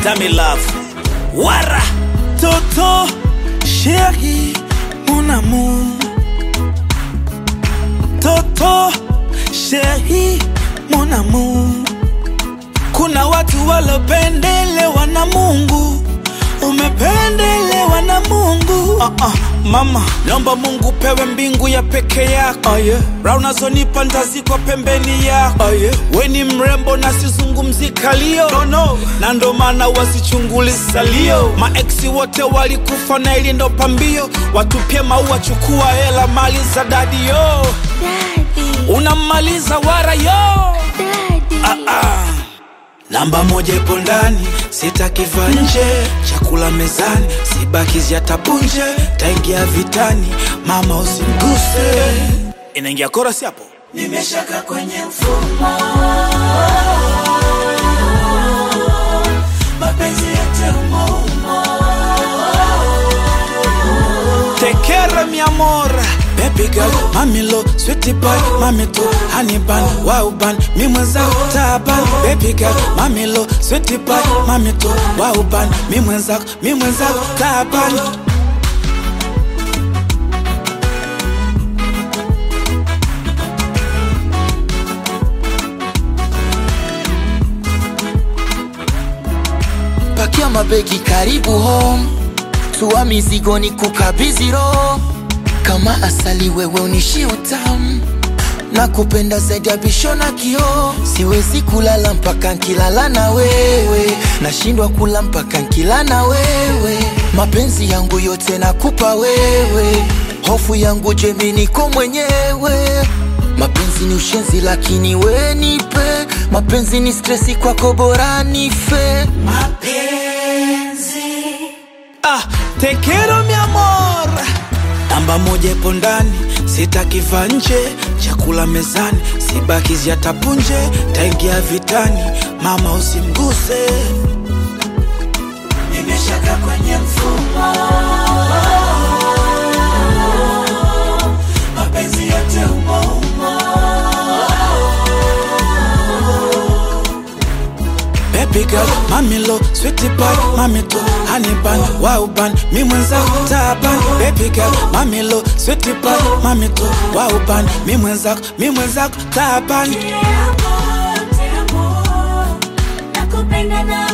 Dami love. Wara. Toto, chérie, mon amour. Toto, chérie, mon amour. Kuna watu walopendelewa na Mungu, umependelewa na Mungu. Uh -uh, mama, naomba Mungu pewe mbingu ya peke yako. Oh, yeah. Raha unazonipa ntazikwa pembeni yako. Oh, yeah. We ni mrembo na sizungumzi kalio no, no. na ndo maana wasichunguli salio. Maeksi wote walikufa na ili ndo pambio, watupie maua, chukua hela, mali za dadi yo, Daddy, unammaliza wara yo daddy. ah, ah. Namba moja ipo ndani, sitakiva nje. Chakula mezani, sibakizi yatapunje. Taingia vitani, mama usimguse. Inaingia korasi hapo. Nimeshaka kwenye mfumo, mapenzi yote umo umo. Tekere mi amor Baby girl, mami lo, sweetie pie, mami tu, honey bun, wow bun, mi mwenzako taban. Baby girl, mami lo, sweetie pie, mami tu, wow bun, mi mwenzako, mi mwenzako taban. pakia mabegi karibu home tua mizigo ni kukabidhi roho kama asali wewe unishi utamu na kupenda zaidi ya bisho na kioo siwezi kulala mpaka nkilala na wewe nashindwa kula mpaka nkila na wewe mapenzi yangu yote nakupa wewe hofu yangu jemi niko mwenyewe mapenzi ni ushenzi lakini we nipe mapenzi ni stresi kwako bora nife Ah, te quiero mi amor. Namba moja ipo ndani, sitakiva nje. Chakula mezani, sibakizi yatapunje. Taingia vitani, mama usimguse. Nimeshaka kwenye mfumo, mapenzi yote umo umo. Baby girl, mami lo, sweetie pie, mami tu, honey bun, wow bun, mi mwenzako taban. Baby girl, mami lo, sweetie pie, mami tu, wow bun, mi mwenzako, mi mwenzako taban. Te amo, te amo. Nakupenda na